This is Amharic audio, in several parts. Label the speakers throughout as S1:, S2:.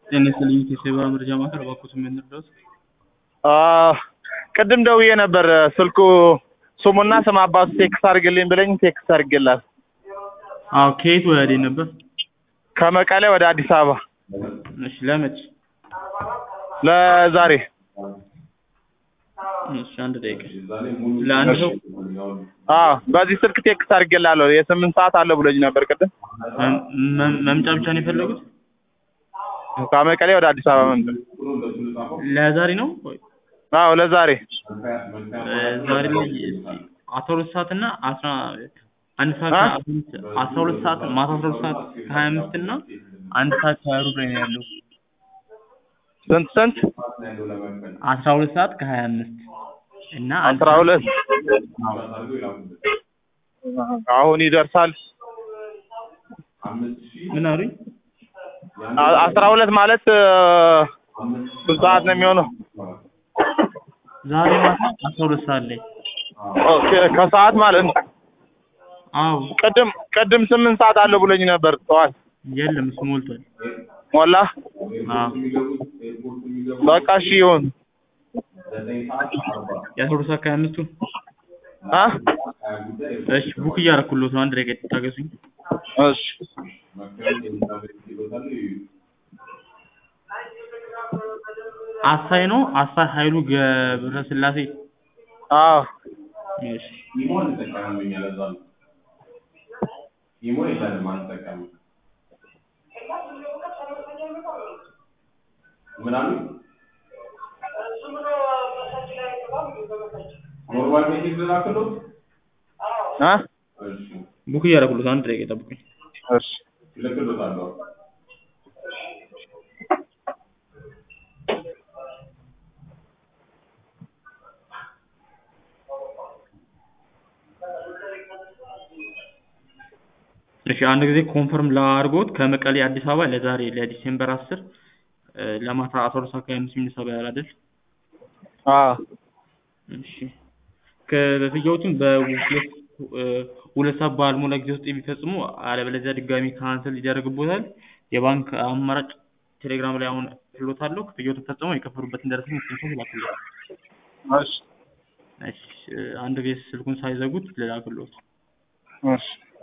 S1: ጤና ይስጥልኝ ከሴባ መረጃ ማዕከል እባክዎት ምን ልርዳዎት?
S2: ቅድም ደውዬ ነበር ስልኩ ስሙና ስም አባቱ ቴክስት አድርግልኝ ብለኝ ቴክስት አድርጌላት
S1: አዎ ከየት ወደ ነበር?
S2: ከመቀሌ ወደ አዲስ አበባ
S1: እሺ ለመች?
S2: ለዛሬ
S1: እሺ አንድ ደቂቃ ለአንድ ሰው
S2: አዎ በዚህ ስልክ ቴክስት አድርጌላለሁ የስምንት ሰዓት አለ ብሎኝ ነበር ቅድም
S1: መም- መም- መምጫ ብቻ ነው የፈለጉት?
S2: ከመቀሌ ወደ አዲስ አበባ መምጣት
S1: ለዛሬ ነው? ወይ
S2: አዎ ለዛሬ
S1: እ ዛሬ ላይ አስራ ሁለት ሰዓት እና አስራ አንድ ሰዓት
S2: አ?
S1: አስራ ሁለት ሰዓት ማታ አስራ ሁለት ሰዓት ከሀያ አምስት እና አንድ ሰዓት ከሀያ ሩብ ላይ ነው ያለው።
S2: ስንት ስንት
S1: አስራ ሁለት ሰዓት ከሀያ አምስት እና አንድ
S2: አስራ
S1: ሰዓት-
S2: ሁለት አሁን ይደርሳል
S1: ምን አሉኝ?
S2: አ- አስራ ሁለት ማለት እ፣ ስንት ሰዓት ነው የሚሆነው
S1: ዛሬ ማታ አስራ ሁለት ሰዓት ላይ
S2: ኦኬ ከሰዓት ማለት ነው
S1: አዎ
S2: ቅድም ቅድም ስምንት ሰዓት አለ ብሎኝ ነበር ጠዋት
S1: የለም እሱ ሞልቷል።
S2: ሞላ
S1: አዎ
S2: በቃ እሺ ይሁን
S1: የአስራ ሁለት ሰዓት ከሀያ አምስቱ
S2: አ
S1: እሺ ቡክ እያደረኩልዎት ነው። አንድ ደቂቃ ታገሱኝ።
S2: እሺ
S1: አሳይ ነው አሳይ ኃይሉ ገብረ ስላሴ
S2: አዎ
S1: እሺ
S2: አ
S1: ቡክ እያደረኩልዎት አንድ ደቂቃ ጠብቁኝ።
S2: እሺ
S1: እሺ አንድ ጊዜ ኮንፈርም ላድርጎት ከመቀሌ አዲስ አበባ ለዛሬ ለዲሴምበር አስር እ ለማታ አስራ ሁለት ሰዓት ከሀያ አምስት የሚነሳ በረራ አይደል?
S2: አዎ
S1: እሺ ክፍያዎችን በሁለት እ ሁለት ሰዓት ባልሞላ ጊዜ ውስጥ የሚፈጽሙ አለበለዚያ ድጋሚ ካንስል ይደረግብዎታል። የባንክ አማራጭ ቴሌግራም ላይ አሁን እልክልዎታለሁ። ክፍያዎትን ፈጽመው የከፈሉበትን ደረሰኝ ስክሪንሾት ይላኩልዎት።
S2: እሺ
S1: እሺ እ አንድ ጊዜ ስልኩን ሳይዘጉት ልላክልዎት።
S2: እሺ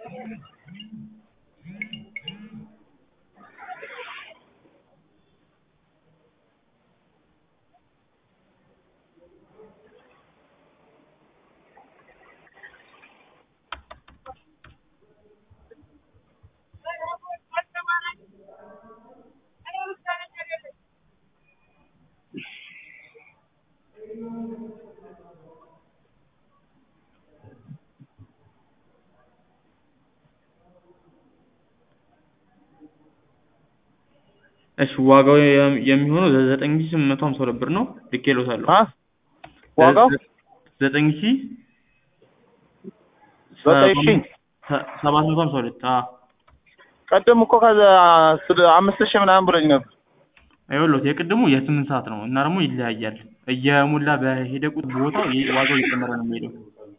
S1: እሺ ዋጋው የም- የሚሆነው ዘጠኝ ሺህ ስምንት መቶ ሀምሳ ሁለት ብር ነው። ልኬልዎታለሁ።
S2: አ ዋጋው
S1: ዘጠኝ ሺህ
S2: ዘጠኝ ሺህ
S1: ሰ- ሰባት መቶ ሀምሳ ሁለት አዎ
S2: ቅድም እኮ ከዛ ስለ አምስት ሺህ ምናምን ብሎኝ ነበር
S1: ይኸውልዎት የቅድሙ የስምንት ሰዓት ነው እና ደግሞ ይለያያል። እየሞላ በሄደ ቁጥር ቦታው ይ- ዋጋው እየጨመረ ነው የሚሄደው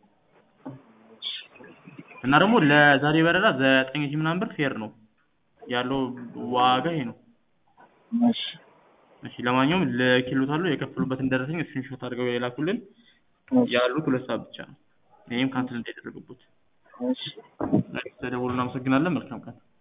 S1: እና ደግሞ ለዛሬ በረራ ዘጠኝ ሺህ ምናምን ብር ፌር ነው ያለው ዋጋ ይሄ ነው።
S2: እሺ
S1: እሺ ለማንኛውም ልኬልዎታለሁ። የከፈሉበትን ደረሰኝ ስክሪንሾት አድርገው የላኩልን። ያሉት ሁለት ሰዓት ብቻ ነው። ይሄም ካንስል እንዳይደረግቦት።
S2: እሺ
S1: ተደውሉ። እናመሰግናለን። መልካም ቀን